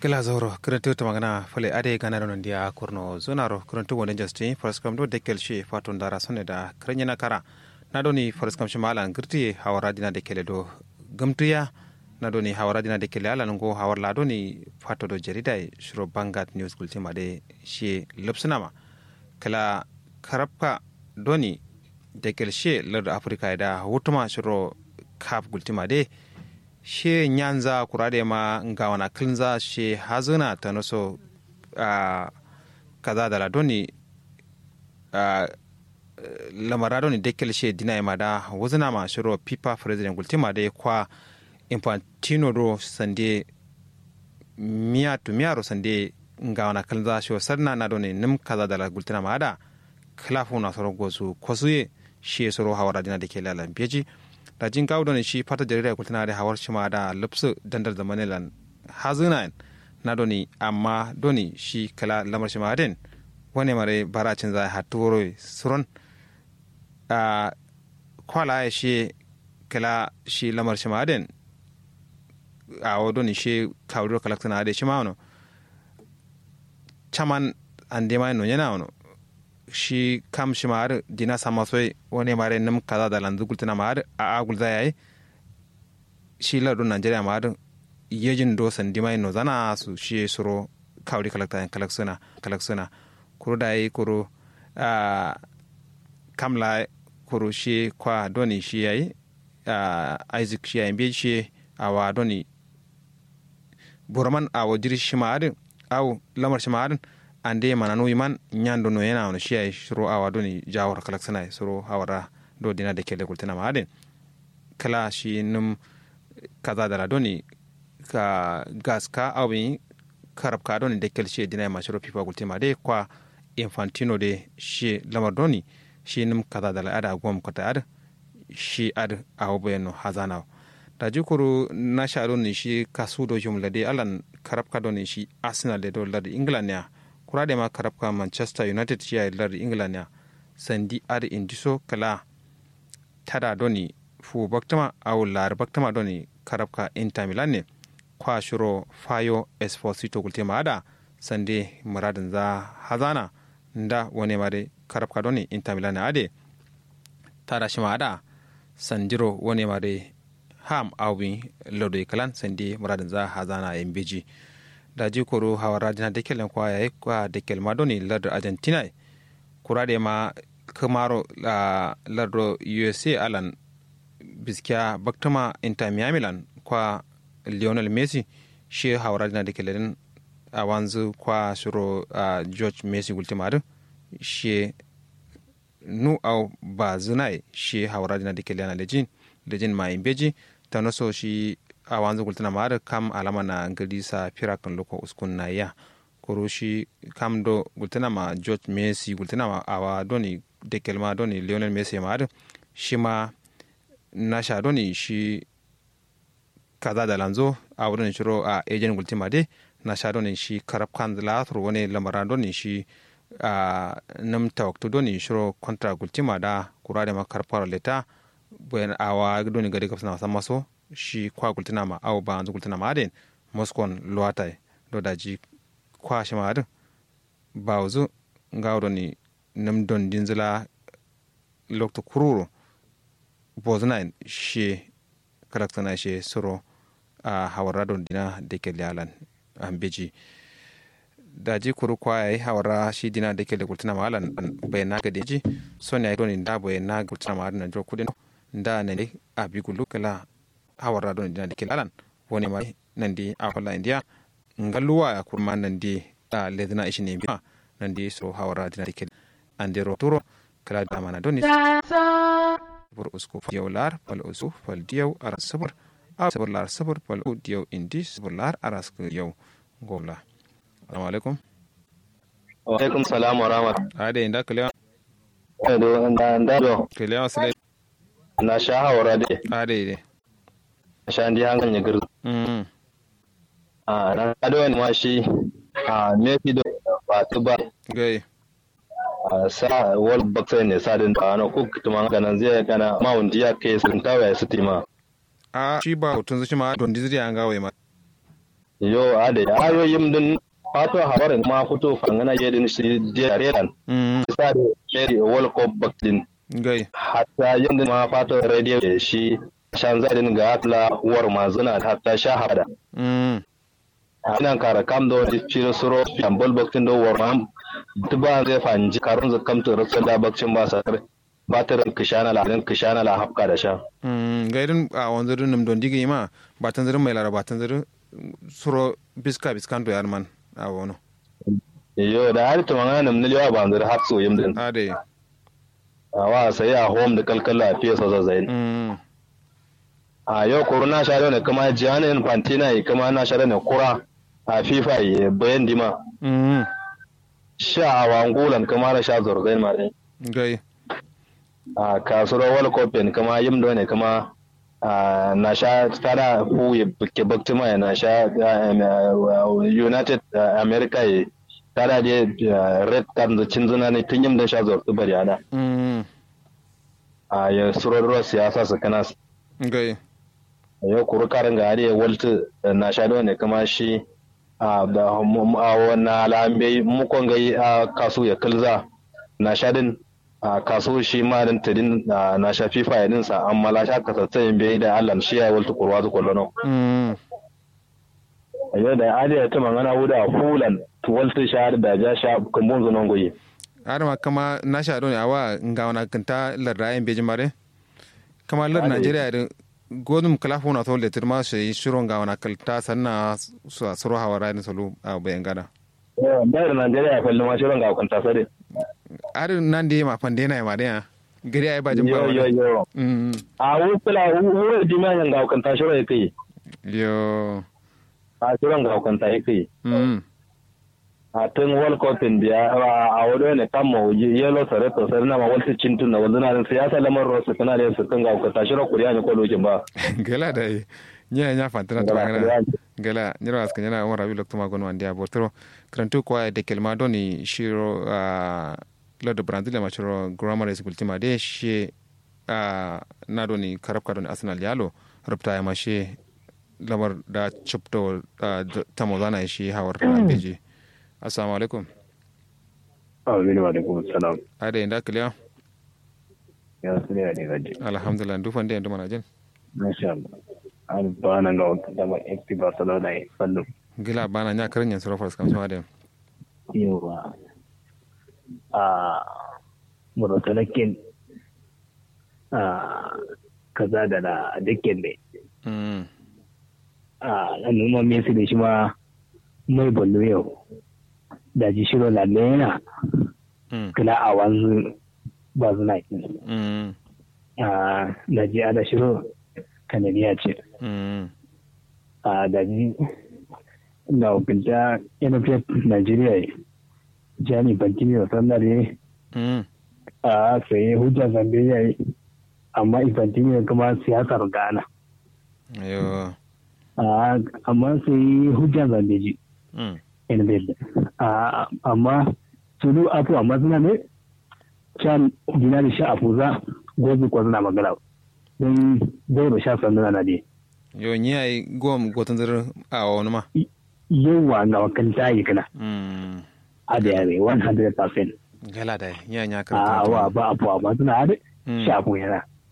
kila zoro kirantu ta magana fale ade gana da nandiya kurno zonaro kirantu wani justin faraskam do dekel shi fatun dara sone da kiranya na kara na doni faraskam shi malan girti hawara dina da kele do gamtuya na doni hawara dina da kele alan go hawar la doni fato do jarida shiro bangat news kultima de shi lupsunama kala karabka doni dekel shi lar afirka da hutuma shiro kaf gultima de she nyanza kurade ma nga wana kilnza she hazuna ta naso a kaza da ladoni a lamara doni dekel she dina ma da wuzuna ma shiro pipa president gultima da kwa infantino do sande miya tu miya ro sande nga wana kilnza she sarna na doni nim kaza da gultina ma da klafu na soro gozu kosuye she soro hawara dina da ke lalan beji da jin kawo ne shi fata jarida kultuna da hawar shi ma da lupsu dandar da manilan hazina na doni amma doni shi kala lamar shi ma den wani mare baracin za a turo suron a kwala ya shi kala shi lamar shi ma den a wadoni shi kawo kalaktuna da shi ma wano caman an dema no yana wano shi kam shi maar dina sama soy woni mare nam kaza da lanzu gultina maar a a gulza yayi shi la do Nigeria maar yejin do san dima no zana su shi suro kawri kalakta kalaksuna kalaksuna kuro dai kuro a kamla kuro shi kwa doni shi yayi a Isaac shi yayi be shi awa doni burman awo jiri shi maar aw lamar shi maar ande mana no iman nyando no yana no shiya shiro awa doni jawar kalak sana suro hawara do dina de kele kultina ma aden kala shi num kaza dara doni ka gas ka awi karab ka doni de kel shi dina ma shiro pipa kultima de kwa infantino de shi lamar doni shi num kaza dara ada gom kota ad shi ad awo bayano hazana da jikuru na sha doni shi kasu do jumla de alan karab ka doni shi arsenal de do lad england ya kurade ma karabka manchester united ciya lar england ya sandi ar indiso kala tada doni fu baktama aw lar baktama doni karabka inter milan ne kwa shiro fayo esposito kultima ada sande muradin za hazana nda wani mare karabka doni inter milan ade tada shima ada sandiro wani mare ham awbi lodo kalan sande muradin za hazana mbiji da jikoro hawara jina dekelen kwa yayi kwa dekel madoni lardo argentina kurade ma kamaro la lardo usa alan biskiya baktama inter miamilan kwa lionel messi shi hawara jina dekelen a wanzu kwa shiro uh, george messi gultimadu shi nu au ba zinai shi hawara jina dekelen a lejin lejin ma imbeji tanoso shi a wanzu gultana ma da kam alama na gari sa fira kan loko uskun na ya koro shi kam do gultana ma george messi gultana ma awa doni dekel ma doni lionel messi ma da shi ma na sha doni shi kaza da lanzo a wurin shiro a ejen gultima de na sha doni shi karab kan latur wani lamara doni shi a nam tawaktu doni shiro kontra gultima da kura da makarfar leta bayan awa doni gari kafsana wasan maso shi kwa gultina ma aw ba anzu gultina ma aden moskon luwatai do daji kwa shi ma adin ba wuzu ngawdo ni nam don dinzila lokto kururo bozna shi karaktana shi suro a hawara don dina da ke lalan an beji daji kuru kwa yayi hawara shi dina da ke da gultina ma alan bai na gade ji so ne don da bai na gultina ma adin jo kudin da ne abi gulu kala hawara don dina dikil alan woni ma nandi a holla india ngaluwa ya kurma nandi da ledna ishi ne biya nandi so hawara dina dikil andero turo kala da mana doni bur usko diyaw lar pal usu pal diyaw ara sabur a sabur lar sabur pal u diyaw indi sabur lar ara sk diyaw gobla assalamu alaikum wa alaikum salam wa rahmat ade inda kalewa do nda nda do kalewa sile na sha hawara de ade de sha ndi hangal ne gir mm a na ado ne ma shi a me fi do ba tu ba gai a sa wal baksa ne sa din ta na ku kuma ganan zai kana ma wundi ya kai sun tawa ya sitima a shi ba hutun zuci ma don dizri an gawe ma yo ade ayoyim din fato hawarin ma fito fangana je din shi je redan mm sa da sheri wal ko baktin gai hatta yin ma fato radio da shi shan zadin ga atla war mazuna hatta sha hada mm anan kara kam do di ciro suro yan bol baktin do war mam tuba zai fanji karun zakam to rasul da bakcin ba sa batirin kishana la din kishana la hafka da sha mm gairin a wanzarin nam don digi ma batan zirin mai lara batan zirin suro biska biskan to yar man a wono yo da har to mangana nam niliwa ba ndir hafso yim din ade awa sai a home da kalkala fiye sa zazzain mm a yau kuru na sha ne kuma Gianni Infantino yi kuma na sha ne kura a FIFA yi bayan dima mm sha a wangulan kuma na sha zorzain ma dai gai a kasuwar World Cup ne kuma yim da ne kuma a na sha tada fu yi buke baktima ya na sha United America yi tada je red card da cin zuna ne tun yim da sha zortu bari ana mm a ya surar siyasa su kana gai yau kuru karin ga hariya walta na sha ne kuma shi a da a wani alambe mukon gai a kasu ya kilza na sha din a kasu shi ma din tadin na sha fifa ya dinsa amma la sha kasatsayin bai da allan shi ya walta kurwa zu kwallo mm yau da hariya ta mangana wuda fulan walta sha da ja sha kumbun zunon goyi adama kama na sha ne awa nga wana kanta larda ayin beji mare kama lar Ade. nigeria da godum kala fona to le tirma shi shiro nga wana kalta sanna su suro hawa rai solu a bayan gada bayar najeriya kwallo ma shirin ga kwanta sare ar nan de ma pande na ma de gari ay bajin ba yo yo wani yo mm a wufula wurin jimi'an ga kwanta shirin ya kai yo a shirin ga kwanta ya kai mm a tun wal cotton biya a wado ne kan ma wuji yelo sare to sare na ma wal cintun na wanda na siyasa lamar rosu kana da su kan ga ka tashi ro kuriya ne ko lokin ba gala da nya nya fantana to ngana gala nyiro aska nyana on rabi lokto ma gon wandi abotro krantu kwa de kelma doni shiro a lodo brandile ma shiro grammar school tima de she a na doni karab kadoni arsenal yalo rubta ya ma she lamar da chupto tamo zana shi hawar beji assalamu alaikum Amin wa alaikum salam. ade inda kliya Ya su ne ne gaji. alhamdulillah dufan de nduma jin Masha Allah. An ba nan ga wata dama FC Barcelona ya fallo. gila bana nya karin suro fars kam sama de Yawa. A murotalakin a kaza da na dukkan ne. mm A nan numa Messi da shi ma mai ballo yau. Da ji shiro la lena mm kila a wanzu ba zuna mm a da ji ada shiro kanadiya ce. mm a daji na hukunta nff nigeria jami bantini da sannare mm a saye hujjar zambe ya yi amma infantini kuma siyasar ghana yo a amma sai hujjar zambe ji mm nff a amma tulu afu amma suna ne can dina da sha afu za gobe kwa suna magana don zai da sha sanduna na dai yo nyi ay gom gotan zar a wani ma yawa ga wakan tayi kana mm a da yare 100% gala da nya nya a kan wa ba abu amma suna hada Mm. shafu yana